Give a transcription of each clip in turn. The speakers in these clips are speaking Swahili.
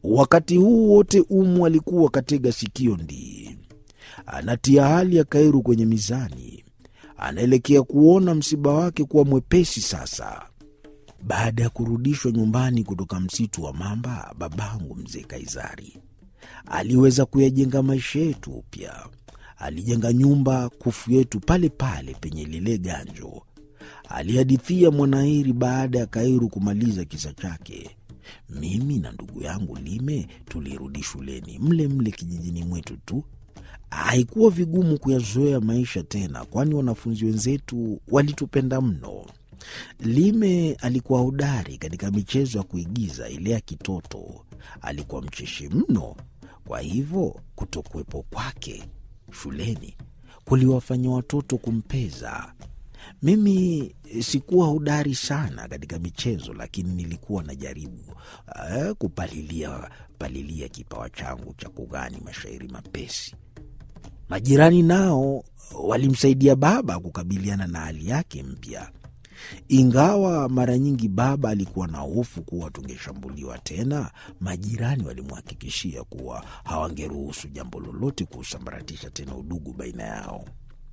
Wakati huu wote Umu alikuwa katega sikio ndii, anatia hali ya Kairu kwenye mizani, anaelekea kuona msiba wake kuwa mwepesi sasa. Baada ya kurudishwa nyumbani kutoka msitu wa mamba, babangu mzee Kaizari aliweza kuyajenga maisha yetu upya. Alijenga nyumba kufu yetu pale pale penye lile ganjo, alihadithia Mwanairi baada ya Kairu kumaliza kisa chake. Mimi na ndugu yangu Lime tulirudi shuleni mle mle kijijini mwetu tu. Haikuwa vigumu kuyazoea maisha tena, kwani wanafunzi wenzetu walitupenda mno. Lime alikuwa hodari katika michezo ya kuigiza ile ya kitoto. Alikuwa mcheshi mno, kwa hivyo kutokuwepo kwake shuleni kuliwafanya watoto kumpeza. Mimi sikuwa hodari sana katika michezo, lakini nilikuwa najaribu uh, kupalilia palilia kipawa changu cha kughani mashairi mapesi. Majirani nao walimsaidia baba kukabiliana na hali yake mpya, ingawa mara nyingi baba alikuwa na hofu kuwa tungeshambuliwa tena. Majirani walimhakikishia kuwa hawangeruhusu jambo lolote kusambaratisha tena udugu baina yao.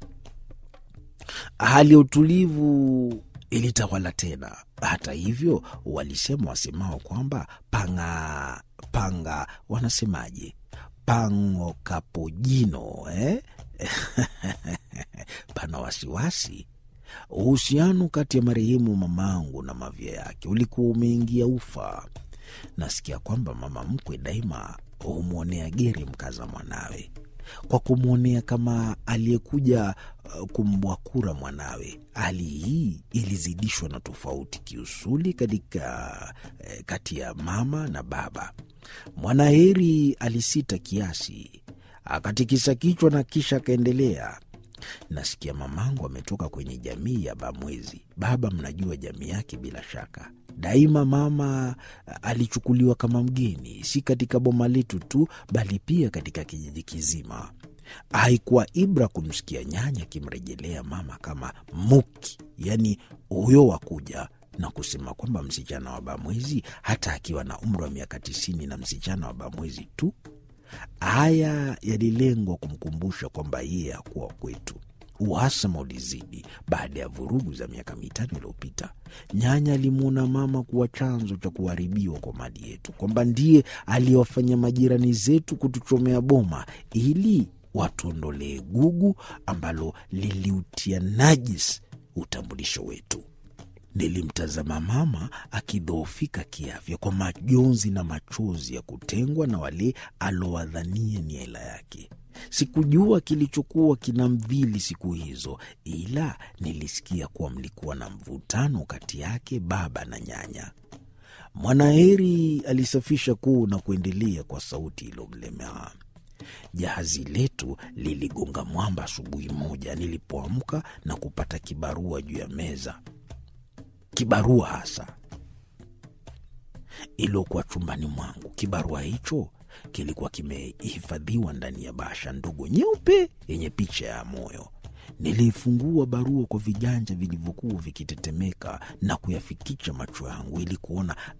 Hali ya utulivu ilitawala tena. Hata hivyo, walisema wasemao kwamba panga panga, wanasemaje, pango kapojino eh? pana wasiwasi. Uhusiano kati ya marehemu mamangu na mavya yake ulikuwa umeingia ufa. Nasikia kwamba mama mkwe daima humwonea geri mkaza mwanawe kwa kumwonea kama aliyekuja uh, kumbwakura mwanawe. Hali hii ilizidishwa na tofauti kiusuli katika eh, kati ya mama na baba. Mwanaheri alisita kiasi, akatikisa kichwa na kisha akaendelea. Nasikia mamangu ametoka kwenye jamii ya Bamwezi. Baba, mnajua jamii yake bila shaka. Daima mama alichukuliwa kama mgeni, si katika boma letu tu, bali pia katika kijiji kizima. Haikuwa ibra kumsikia nyanya akimrejelea mama kama muki, yaani huyo wakuja na kusema kwamba msichana wa Bamwezi, hata akiwa na umri wa miaka tisini na msichana wa Bamwezi tu. Haya yalilengwa kumkumbusha kwamba yeye hakuwa kwetu. Uhasama ulizidi baada ya vurugu za miaka mitano iliyopita. Nyanya alimwona mama kuwa chanzo cha kuharibiwa kwa mali yetu, kwamba ndiye aliyewafanya majirani zetu kutuchomea boma ili watuondolee gugu ambalo liliutia najis utambulisho wetu. Nilimtazama mama akidhoofika kiafya kwa majonzi na machozi ya kutengwa na wale alowadhania ni hela yake. Sikujua kilichokuwa kinamdhili siku hizo, ila nilisikia kuwa mlikuwa na mvutano kati yake baba na nyanya. Mwanaheri alisafisha kuu na kuendelea kwa sauti iliyomlemea. Jahazi letu liligonga mwamba asubuhi moja nilipoamka na kupata kibarua juu ya meza kibarua hasa iliokuwa chumbani mwangu. Kibarua hicho kilikuwa kimehifadhiwa ndani ya bahasha ndogo nyeupe yenye picha ya moyo. Niliifungua barua kwa viganja vilivyokuwa vikitetemeka na kuyafikicha macho yangu ili kuona